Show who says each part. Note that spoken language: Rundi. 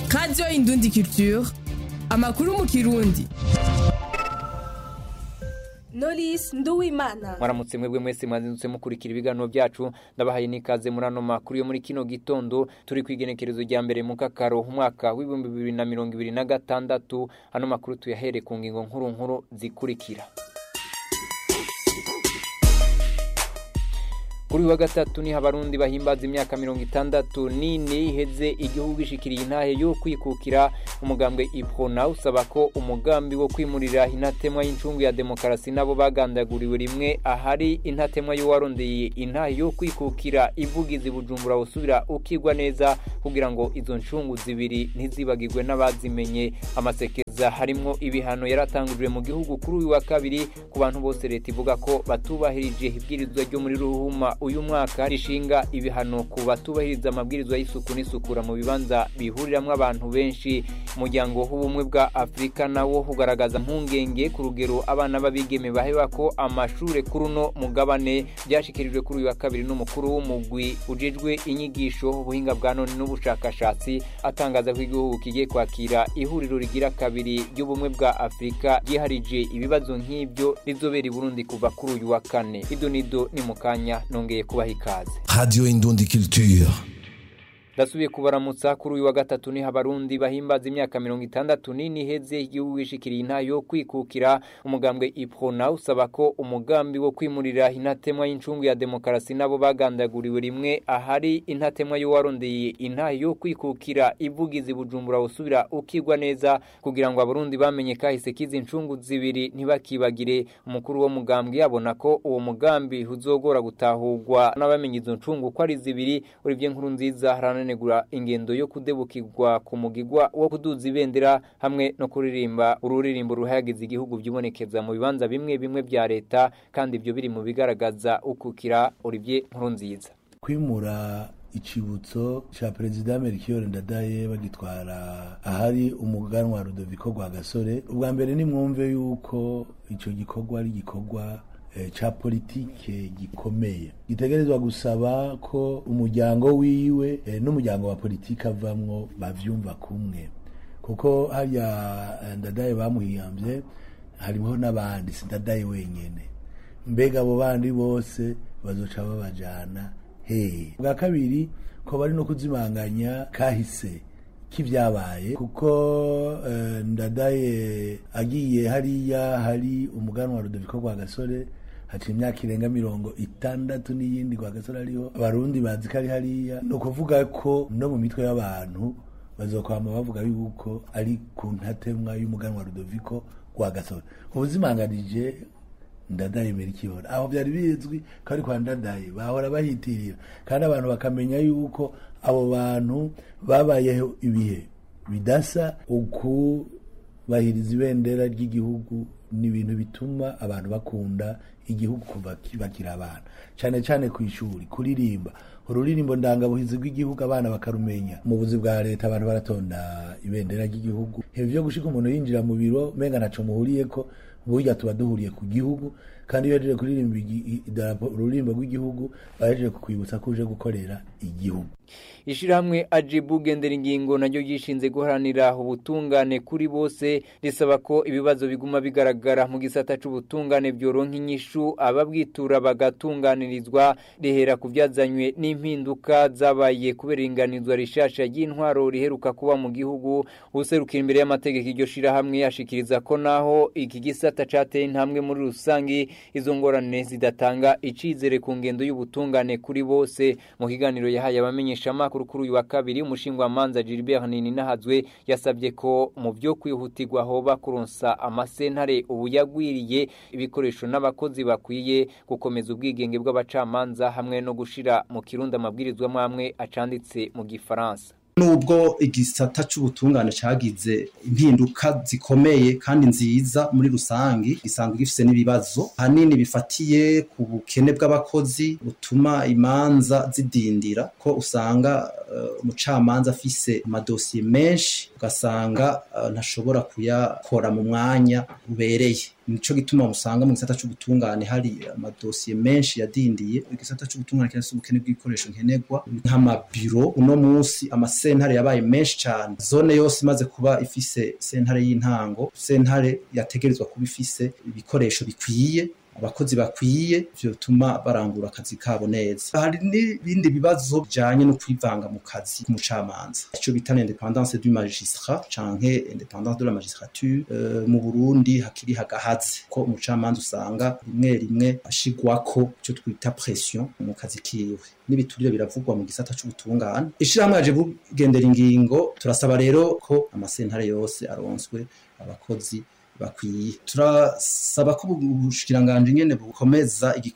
Speaker 1: radiyo indundi culture amakuru mu kirundi
Speaker 2: Knowless Nduwimana
Speaker 3: mwaramutse mwebwe mwese mwazindutse mukurikira ibiganiro byacu ndabahaye n'ikaze muri ano makuru yo muri kino gitondo turi ku igenekerezo rya mbere mu kakaro umwaka w'ibihumbi bibiri na mirongo ibiri na gatandatu ano makuru tuyahere ku ngingo nkuru nkuru zikurikira kuri uyu wa gatatu niho abarundi bahimbaza imyaka mirongo itandatu n'ine iheze igihugu gishikiriye intahe yo kwikukira umugambwe iprona usaba ko umugambi wo kwimurira intatemwa y'incungu ya demokarasi nabo bagandaguriwe rimwe ahari intatemwa y'uwarondeye intahe yo kwikukira ivugizi bujumbura usubira ukigwa neza kugira ngo izo ncungu zibiri ntizibagirwe n'abazimenye amasekeza harimwo ibihano yaratangujwe mu gihugu kuri uyu wa kabiri ku bantu bose leta ivuga ko batubahirije ibwirizwa ryo muri ruhuma uyu mwaka rishinga ibihano ku batubahiriza amabwirizwa y'isuku n'isukura mu bibanza bihuriramwo abantu benshi umuryango w'ubumwe bwa afurika nawo ugaragaza mpungenge ku rugero abana b'abigeme baheba ko amashure kuri uno mugabane byashikirijwe kuri uyu wa kabiri n'umukuru w'umugwi ujejwe inyigisho ubuhinga bwa none n'ubushakashatsi atangaza ko igihugu kigiye kwakira ihuriro rigira kabiri ry'ubumwe bwa afurika ryiharije ibibazo nk'ibyo rizobera i burundi kuva kuri uyu wa kane ido nido ni mu kanya nongeye kubaha ikaze
Speaker 4: Radio Indundi Culture.
Speaker 3: ndasubiye kubaramutsa kuri uyu wa gatatu niho abarundi bahimbaza imyaka mirongo itandatu n'ine iheze igihugu gishikiriye intahe yo kwikukira umugambwe iprona usaba ko umugambi wo kwimurira intatemwa y'incungu ya demokarasi nabo bagandaguriwe rimwe ahari intatemwa y'uwarondeye intahe yo kwikukira ivugizi bujumbura usubira ukigwa neza kugira ngo abarundi bamenye kahise k'izi ncungu zibiri ntibakibagire umukuru wo mugambwe yabona ko uwo mugambi uzogora gutahurwa n'abamenye izo ncungu ko ari zibiri Olivier Nkurunziza harananegura ingendo yo kudebukirwa ku mugigwa wo kuduza ibendera hamwe no kuririmba ururirimbo ruhayagiza igihugu byibonekeza mu bibanza bimwe bimwe bya leta kandi ibyo biri mu bigaragaza ukukira Olivier Nkurunziza
Speaker 5: kwimura icibutso ca perezida Melchior Ndadaye bagitwara ahari umuganwa wa Rudoviko Rwagasore ubwa mbere ni mwumve yuko ico gikorwa ari gikorwa eh, ca politike gikomeye gitegerezwa gusaba ko umuryango wiwe eh, n'umuryango wa politike avamwo bavyumva kumwe kuko harya eh, Ndadaye bamuhiyamvye hariho n'abandi si Ndadaye wenyene mbega abo bandi bose bazoca babajana hehe bwa kabiri ko bari no kuzimanganya kahise k'ibyabaye kuko eh, ndadaye agiye hariya hari umuganwa wa Rudoviko Rwagasore haciye imyaka irenga mirongo itandatu n'iyindi Rwagasore ariho abarundi bazi ko ari hariya ni ukuvuga ko no mu mitwe y'abantu bazokwama bavuga yuko ari ku ntatemwa y'umuganwa wa Rudoviko Rwagasore ubuzimanganije ndadaye merikibona aho byari bizwi ko ari kwa ndadaye bahora bahitirira kandi abantu bakamenya yuko abo bantu babayeho ibihe bidasa ukubahiriza ibendera ry'igihugu ni ibintu bituma abantu bakunda igihugu kuva bakiri abana cyane cyane ku ishuri kuririmba ururirimbo ndangabuhizi rw'igihugu abana bakarumenya mu buzi bwa leta abantu baratonda ibendera ry'igihugu ibyo gushika umuntu yinjira mu biro menga ntaco muhuriye ko burya tuba duhuriye ku gihugu kandi iyo yaje kuririmba idarapo ururimbo rw'igihugu baje kukwibutsa ko uje gukorera igihugu
Speaker 3: ishirahamwe ajibu gendera ingingo naryo ryishinze guharanira ubutungane kuri bose risaba ko ibibazo biguma bigaragara mu gisata c'ubutungane byoronka inyishu ababwitura bagatunganirizwa rihera ku byazanywe n'impinduka zabaye kubera inganizwa rishasha ry'intwaro riheruka kuba mu gihugu userukira imbere y'amategeko iryo shirahamwe yashikiriza ko naho iki gisata cateye intambwe muri rusangi izo ngorane zidatanga icizere ku ngendo y'ubutungane kuri bose mu kiganiro yahaye abamenyesha amakuru kuri uyu wa kabiri umushingwamanza Gilbert Ninahazwe yasabye ko mu byo kwihutirwa hoba kuronsa amasentare ubu yagwiriye ibikoresho n'abakozi bakwiye gukomeza ubwigenge bw'abacamanza hamwe no gushira mu kirundi amabwirizwa amwe acanditse mu gifaransa
Speaker 6: nubwo igisata c'ubutungane cagize impinduka zikomeye kandi nziza muri rusangi gisanzwe gifise n'ibibazo hanini bifatiye ku bukene bw'abakozi butuma imanza zidindira ko usanga uh, umucamanza afise amadosiye menshi ugasanga uh, ntashobora kuyakora mu mwanya ubereye nico gituma usanga mu gisata c'ubutungane hari amadosiye menshi yadindiye igisata c'ubutungane kirafise ubukene bw'ibikoresho nkenerwa nk'amabiro uno munsi amasentare yabaye menshi cane zone yose imaze kuba ifise sentare y'intango sentare yategerezwa kuba ifise ibikoresho bikwiye abakozi bakwiye vyotuma barangura akazi kabo neza hari n'ibindi bibazo bijanye no kwivanga mu kazi k'umucamanza ico bita independance du magistrat canke independance de la magistrature uh, mu Burundi hakiri hagahaze ko umucamanza usanga rimwe rimwe ashigwako ico twita pression mu kazi kiwe n'ibiturire biravugwa mu gisata c'ubutungane ishirahamwe yaje bugendera ingingo turasaba rero ko amasentare yose aronswe abakozi bakwiye turasaba ko ubushikiranganje nyene bukomeza